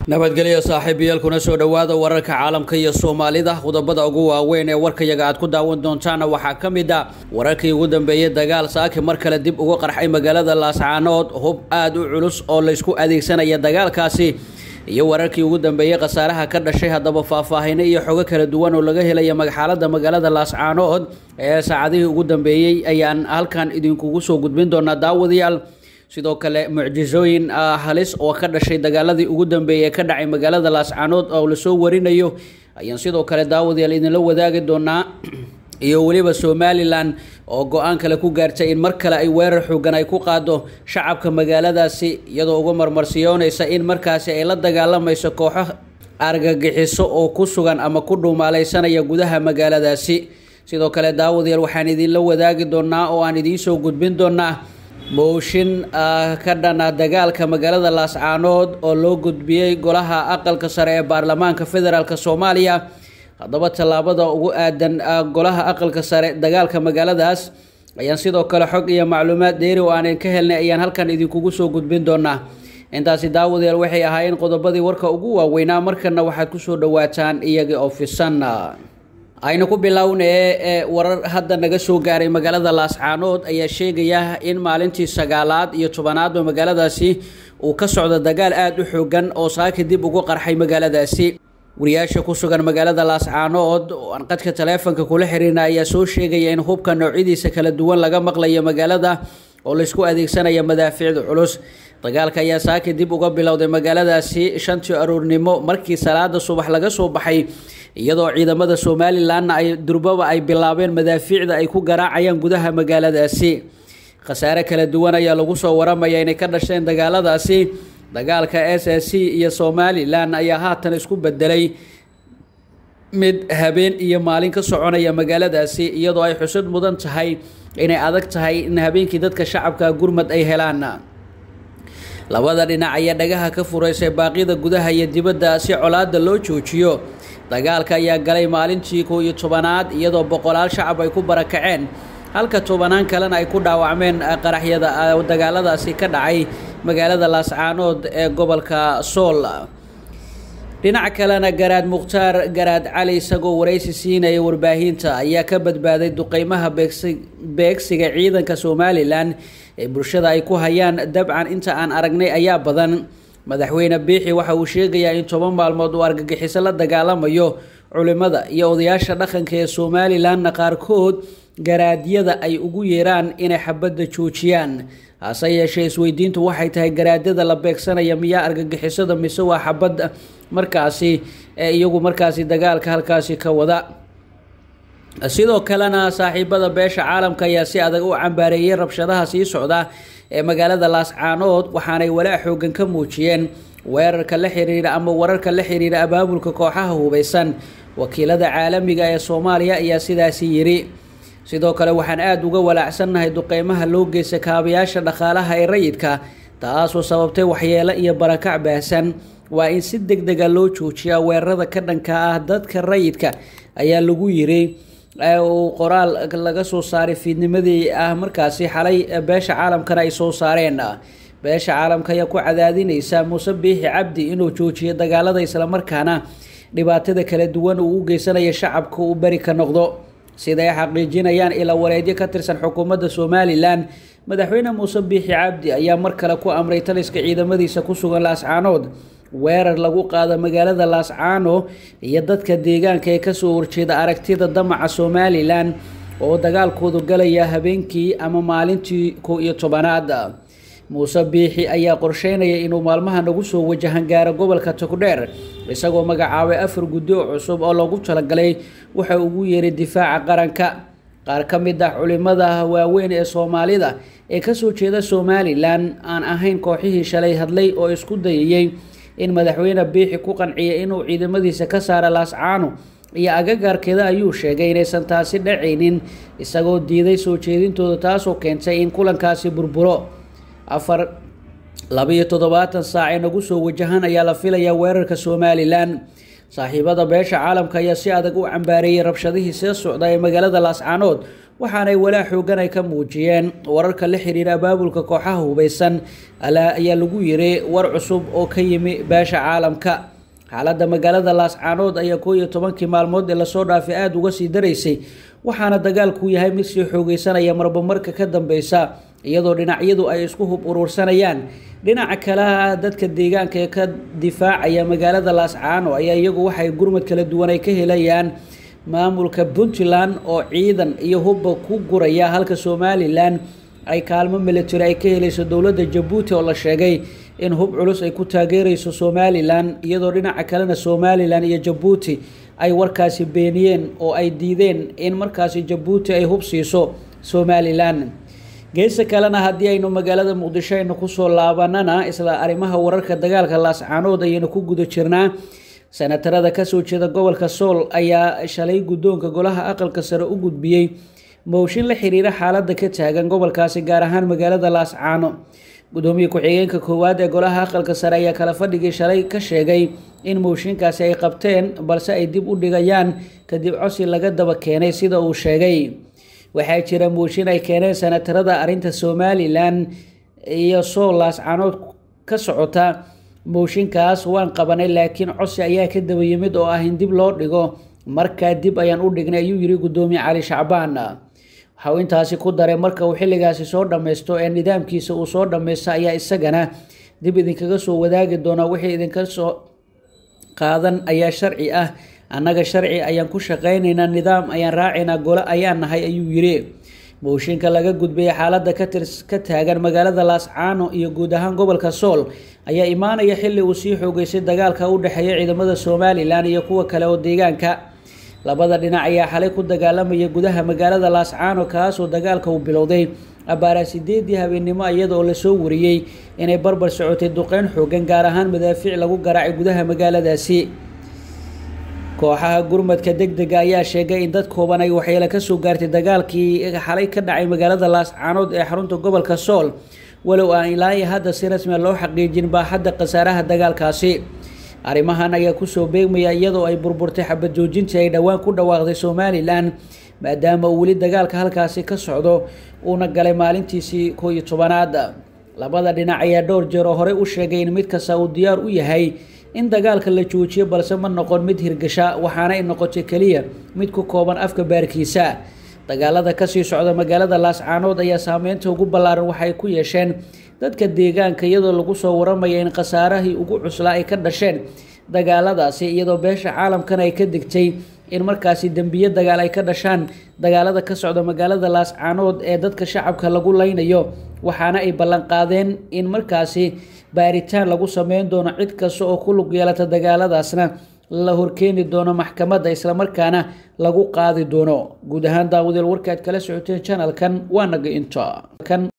nabadgelyo saaxiibayaal kuna soo dhowaada wararka caalamka iyo soomaalida qodobada ugu waaweyn ee warkayaga aad ku daawan doontaana waxaa ka mid a wararkii ugu dambeeyey dagaal saaki mar kale dib ugu qarxay magaalada laascaanood hub aada u culus oo laysku adeegsanaya dagaalkaasi iyo wararkii ugu dambeeyey khasaaraha ka dhashay haddaba faahfaahino iyo xogo kala duwan oo laga helaya xaalada magaalada laascaanood ee saacadihii ugu dambeeyey ayaan halkan idinkugu soo gudbin doonaa daawadayaal sidoo kale mucjisooyin halis oo ka dhashay dagaaladii ugu dambeeyey ee ka dhacay magaalada laascaanood oo lasoo warinayo ayaan sidoo kale daawadayaal idinla wadaagi doonaa iyo weliba somalilan oo go-aan kale ku gaartay in mar kale ay weerar xoogan ay ku qaado shacabka magaaladaasi iyadoo uga marmarsiyoonaysa in markaasi ay la dagaalamayso kooxo argagixiso oo ku sugan ama ku dhuumaaleysanaya gudaha magaaladaasi sidoo kale daawadayaal waxaan idinla wadaagi doonaa oo aan idiinsoo gudbin doonaa mooshin ka dhana dagaalka magaalada laascaanood oo loo gudbiyey golaha aqalka sare ee baarlamaanka federaalk soomaaliya haddaba tallaabada ugu aadan golaha aqalka sare dagaalka magaaladaas ayaan sidoo kale xog iyo macluumaad dheeri oo aanan ka helnay ayaan halkan idinkugu soo gudbin doonaa intaasi daawadayaal waxay ahaayeen qodobadii warka ugu waaweynaa markana waxaad kusoo dhawaataan iyagii oo fisan aynu ku bilownee ee warar hadda naga soo gaaray magaalada laascaanood ayaa sheegaya in maalintii sagaalaad iyo tobanaadba magaaladaasi uu ka socdo dagaal aada u xoogan oo saaki dib ugu qarxay magaaladaasi wariyaasha ku sugan magaalada laascaanood oo aan qadka taleefonka kula xiriirna ayaa soo sheegaya in hubka noocyadiisa kala duwan laga maqlayo magaalada oo laysku adeegsanaya madaafiicda culus dagaalka ayaa saaki dib uga bilowday magaaladaasi shantii aroornimo markii salaada subax laga soo baxay iyadoo ciidamada somalilanna ay durbaba ay bilaabeen madaafiicda ay ku garaacayaan gudaha magaaladaasi khasaare kala duwan ayaa lagu soo waramaya inay ka dhasheen dagaaladaasi dagaalka s s c iyo somalilan ayaa haatan isku bedelay mid habeen iyo maalin ka soconaya magaaladaasi iyadoo ay xusud mudan tahay inay adag tahay in habeenkii dadka shacabka gurmad ay helaan labada dhinac ayaa dhagaha ka furaysay baaqyada gudaha iyo dibadda si colaada loo joojiyo dagaalka ayaa galay maalintii kow iyo tobanaad iyadoo boqolaal shacab ay ku barakaceen halka tobanaan kalena ay ku dhaawacmeen qaraxyada dagaaladaasi ka dhacay magaalada laascaanood ee gobolka sool dhinaca kalena garaad mukhtaar garaad cali isagoo waraysi siinaya warbaahinta ayaa ka badbaaday duqeymaha beegsiga ciidanka somalilan ee bulshada ay ku hayaan dabcan inta aan aragnay ayaa badan madaxweyne biixi waxa uu sheegayaa in toban maalmood uu argagixiso la dagaalamayo culimada iyo odayaasha dhaqanka ee somalilanna qaarkood garaadyada ay ugu yeeraan inay xabadda joojiyaan hase yeeshee isweydiintu waxay tahay garaadyada la beegsanaya miyaa argagixisada mise waa xabadda markaasi ee iyagu markaasi dagaalka halkaasi ka wada sidoo kalena saaxiibada beesha caalamka ayaa si adag u cambaareeyay rabshadaha sii socda ee magaalada laascaanood waxaanay walaa xoogan ka muujiyeen weerarka la xiriira ama wararka la xiriira abaabulka kooxaha hubeysan wakiilada caalamiga ee soomaaliya ayaa sidaasi yiri sidoo kale waxaan aada uga walaacsannahay duqeymaha loo geysta kaabayaasha dhaqaalaha ee rayidka taasoo sababtay waxyeelo iyo barakac baahsan waa in si deg dega loo joojiyaa weerarada ka dhanka ah dadka rayidka ayaa lagu yiri uu qoraal laga soo saaray fiidnimadii ah markaasi xalay beesha caalamkana ay soo saareen beesha caalamka ayaa ku cadaadinaysa muuse biixi cabdi inuu joojiyo dagaalada islamarkaana dhibaatada kala duwan uu u geysanaya shacabka uu beri ka noqdo sida ay xaqiijinayaan ilaa wareedyo ka tirsan xukuumadda somalilan madaxweyne muuse biixi cabdi ayaa mar kale ku amray taliska ciidamadiisa ku sugan laascaanood weerar lagu qaado magaalada laascaano iyo dadka deegaanka ee kasoo horjeeda aragtida damaca somalilan oo dagaalkoodu galaya habeenkii ama maalintii kow iyo tobanaad muuse biixi ayaa qorsheynaya inuu maalmaha nagu soo wajahan gaaro gobolka togdheer isagoo magacaabay afar guddi oo cusub oo loogu talagalay waxa ugu yeeray difaaca qaranka qaar ka mid ah culimada waaweyn ee soomaalida ee kasoo jeeda somalilan aan ahayn kooxihii shalay hadlay oo isku dayayey in madaxweyne biixi ku qanciyay inuu ciidamadiisa ka saara laascaano iyo agagaarkeeda ayuu sheegay inaysan taasi dhacaynin isagoo diiday soo jeedintooda taasoo keentay in kulankaasi burburo afar labiyo toddobaatan saac ee nagu soo wajahan ayaa la filayaa weerarka somalilan saaxiibada beesha caalamka ayaa si adag u cambaareeyay rabshadihii see socda ee magaalada laascaanood waxaanay walaa xoogan ay ka muujiyeen wararka la xiriira abaabulka kooxaha hubeysan ayaa lagu yiri war cusub oo ka yimi beesha caalamka xaaladda magaalada laascaanood ayaa koo iyo tobankii maalmood ee lasoo dhaafay aada uga sii daraysay waxaana dagaalku yahay mid sii xoogeysanaya marba marka ka dambeysa iyadoo dhinacyadu ay isku hub uruursanayaan dhinaca kaleha dadka deegaanka ee ka difaacaya magaalada laascaano ayaa iyagu waxay gurmad kala duwan ay ka helayaan maamulka puntland oo ciidan iyo hubba ku guraya halka somalilan ay kaalmo military ay ka helayso dowladda jabuuti oo la sheegay in hub culus ay ku taageerayso somalilan iyadoo dhinaca kalena somalilan iyo jabuuti ay warkaasi beeniyeen oo ay diideen in markaasi jabuuti ay hub siiso somalilan geesta kalena haddii aynu magaalada muqdisho aynu kusoo laabanana isla arrimaha wararka dagaalka laascaanood ayaynu ku guda jirnaa senatarada kasoo jeeda gobolka sool ayaa shalay guddoonka golaha aqalka sare u gudbiyey mooshin la xiriira xaaladda ka taagan gobolkaasi gaar ahaan magaalada laascaano gudoomiye ku-xigeenka koowaad ee golaha aqalka sare ayaa kala fadhigii shalay ka sheegay in mooshinkaasi ay qabteen balse ay dib u dhigayaan kadib cosi laga daba keenay sida uu sheegay waxaa jira mooshin ay keeneen senatarada arrinta somalilan iyo sool laascaanood ka socota mooshinkaas waan qabanay laakiin cosi ayaa ka daba yimid oo ah in dib loo dhigo markaa dib ayaan u dhignay ayuu yiri gudoomiye cali shacbaan waxauu intaasi ku daray marka uu xilligaasi soo dhammaysto ee nidaamkiisa uu soo dhammaysta ayaa isagana dib idinkaga soo wadaagi doonaa wixii idinka soo qaadan ayaa sharci ah annaga sharci ayaan ku shaqaynaynaa nidaam ayaan raacaynaa gole ayaan nahay ayuu yiri mooshinka laga gudbayay xaaladda ka taagan magaalada laascaano iyo guud ahaan gobolka sool ayaa imaanaya xilli uu sii xoogeysay dagaalka u dhexeeya ciidamada somalilan iyo kuwa kale oo deegaanka labada dhinac ayaa xalay ku dagaalamaya gudaha magaalada laascaano kaasoo dagaalka uu bilowday abbaaraa sideedii habeennimo iyada oo lasoo wariyey inay barbar socotay duqeyn xoogan gaar ahaan madaafiic lagu garaacay gudaha magaaladaasi kooxaha gurmadka deg dega ayaa sheegay in dad kooban ay waxyeelo kasoo gaartay dagaalkii xalay ka dhacay magaalada laascaanood ee xarunta gobolka sool walow aan ilaa iyo hadda si rasmia loo xaqiijin baaxadda khasaaraha dagaalkaasi arrimahan ayaa kusoo beegmaya iyadoo ay burburtay xabad joojintii ay dhowaan ku dhawaaqday somalilan maadaama uu weli dagaalka halkaasi ka socdo uuna galay maalintiisii koo iyo tobanaad labada dhinac ayaa dhowr jeer oo horey u sheegay in mid kasta uu diyaar u yahay in dagaalka la joojiyo balse ma noqon mid hirgasha waxaana ay noqotay keliya mid ku kooban afka baarkiisa dagaalada kasii socda magaalada laascaanood ayaa saameynta ugu ballaaran waxay ku yeesheen dadka deegaanka iyadoo lagu soo waramaya in khasaarahii ugu cuslaa ay ka dhasheen dagaaladaasi iyadoo beesha caalamkana ay ka digtay in markaasi dembiye dagaal ay ka dhashaan dagaalada ka socda magaalada laascaanood ee dadka shacabka lagu leynayo waxaana ay ballanqaadeen in markaasi baaritaan lagu sameyn doono cid kasta oo ku lug yeelata dagaaladaasna la horkeeni doono maxkamadda islamarkaana lagu qaadi doono guud ahaan daawadeel warkaad kala socoteen janalkan waa naga inta